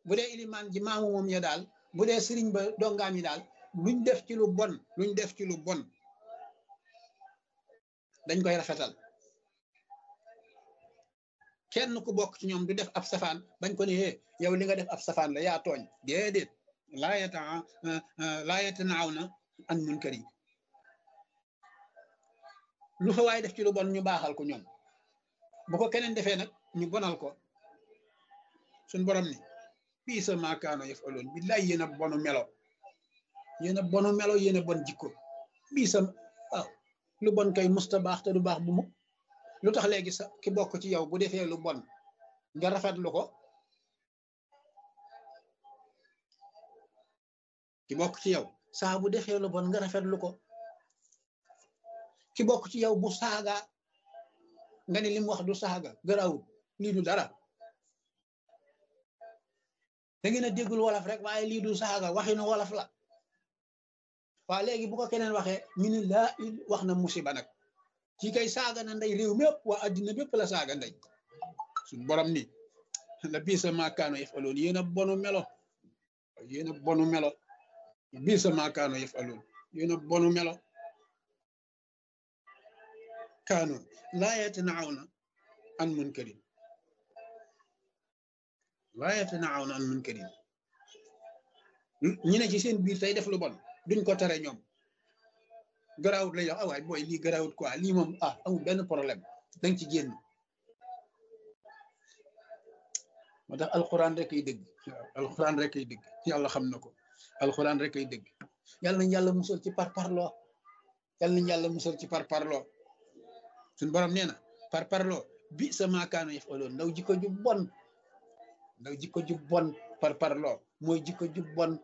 bu dee ilimaan ji maamu moom ya daal bu dee sëriñ ba dongaam yi daal luñ def ci lu bon luñ def ci lu bon dañ koy rafetal kenn ku bokk ci ñoom du def ab safaan bañ ko ne hee yow li nga def ab safaan la yaa tooñ déedéet laa yata laa yatanaaw na an munkar yi lu fa waay def ci lu bon ñu baaxal ko ñoom bu ko keneen defee nag ñu bonal ko suñ borom ni bii sa maakaano yëf aloon billaay yéen a bonu melo yéen a bonu melo yéen a bon jikko bii sa waaw lu bon kay musta baax te du baax bu mu lu tax léegi sa ki bokk ci yow bu defee lu bon nga rafetlu ko ki bokk ci yow saa bu defee lu bon nga rafetlu ko ki bokk ci yow bu saaga nga ne li mu wax du saaga garawul lii du dara da ngeen a déggul wolof rek waaye lii du saaga waxinu wolof la waa léegi bu ko keneen waxee ñu ne laa wax na musiba nag ci kay saaga na ndey réew mépp waa addina bépp la saaga ndey suñ borom ni la bii sa maakaano yëf aloon yéen a bonu melo yéen a bonu melo bii sa maakaano yëf aloon yéen a bonu melo kaanu laa yatanaawna an munkarin laa yatanaawna an munkarin ñi ne ci seen biir tey def lu bon duñ ko tere ñoom garaawut lay wax ah waay booy lii garaawut quoi lii moom ah amul benn problème danga ci génn moo tax alxuraan rek ay dëgg alxuraan rek ay dëgg yàlla xam na ko alxuraan rek ay dëgg yàlla nañ yàlla musal ci par parloo yàlla nañ yàlla musal ci par parloo suñ borom nee na par parloo bi sa maakaano yëf aloon ndaw jikko ju bon ndaw jikko ju bon par parloo mooy jikko ju bon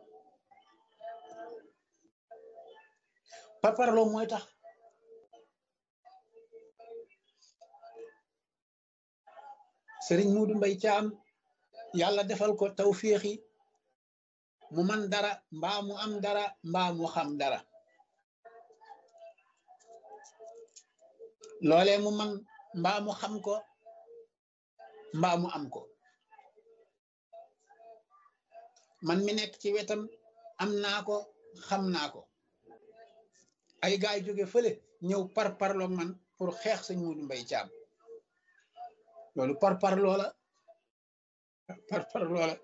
par parloo mooy tax sëriñ Muudu Mbay Caam yàlla defal ko tawféexi mu man dara mbaa mu am dara mbaa mu xam dara loolee mu man mbaa mu xam ko mbaa mu am ko man mi nekk ci wetam am naa ko xam naa ko ay gaay jóge fële ñëw par parloo man pour xeex sëñ Muudu Mbay Caam loolu par parloo la par parloo la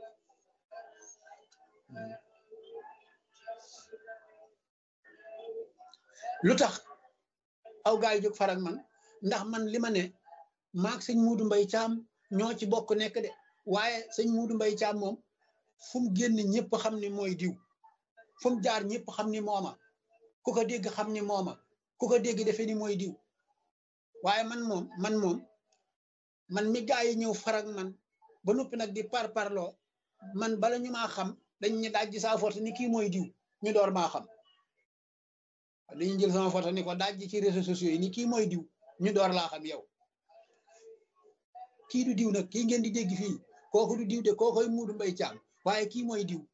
lu tax aw gaay jóg farak man ndax man li ma ne maag sëñ Muudu Mbay Caam ñoo ci bokk nekk de waaye sëñ Muudu Mbay Caam moom fu mu génn ñëpp xam ni mooy diw fu mu jaar ñëpp xam ni mooma ku ko dégg xam ni mooma ku ko dégg defe ni mooy diw waaye man moom man moom man mi gaa yi ñëw farak man ba noppi nag di par parloo man bala ñu maa xam dañ ñu daaj ji saa foto ni kii mooy diw ñu door maa xam dañuy jël sama photo ni ko daaj ci réseaux sociaux yi ni kii mooy diw ñu door laa xam yow kii du diw nag kii ngeen di dégg fii kooku du diw de kookoy Muudu Mbay Caam waaye kii mooy diw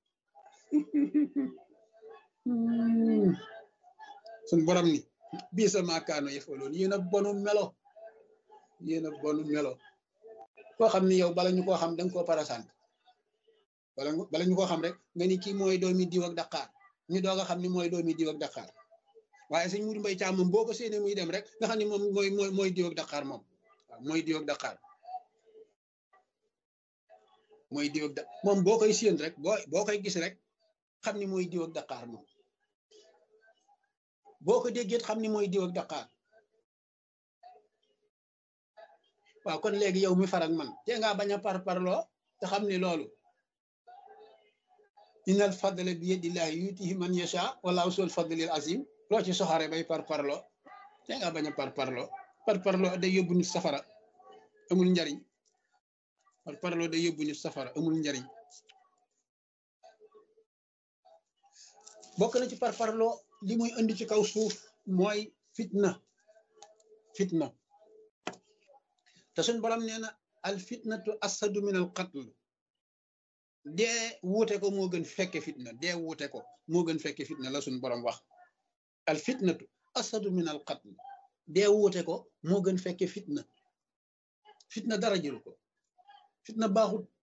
suñ borom ni bii sa maakaano yëfaloon yéen a bonu melo yéen a bonu melo koo xam ni yow bala ñu koo xam danga koo parasant bala bala ñu koo xam rek nga ni kii mooy doomi diw ak Dakar ñu doog a xam ni mooy doomi diw ak Dakar waaye sëñ Muudu Mbay Caam moom boo ko séenee muy dem rek nga xam ni moom mooy mooy mooy diw ak Dakar moom waaw mooy diw ak Dakar mooy diw ak da moom boo koy séen rek boo boo koy gis rek xam ni mooy diw ak Dakar moom boo ko déggee xam ni mooy diw ak Dakar waaw kon léegi yow mi farak man te ngaa bañ a par parloo te xam ni loolu innal fadla bi yadillahi yutihi man yasha wallahu sul fadlil azim loo ci soxare bay par parloo te ngaa bañ a par parloo par parloo day yóbbu nit safara amul njariñ par parloo day yóbbu nit safara amul njariñ bokk na ci par parloo li muy indi ci kaw suuf mooy fitna fitna te suñ borom nee na al fitnatu asadu min al qatl dee wuute ko moo gën fekke fitna dee wuute ko moo gën fekke fitna la suñ borom wax al fitnatu asadu min al qatl dee wuute ko moo gën fekke fitna fitna dara jël ko fitna baaxut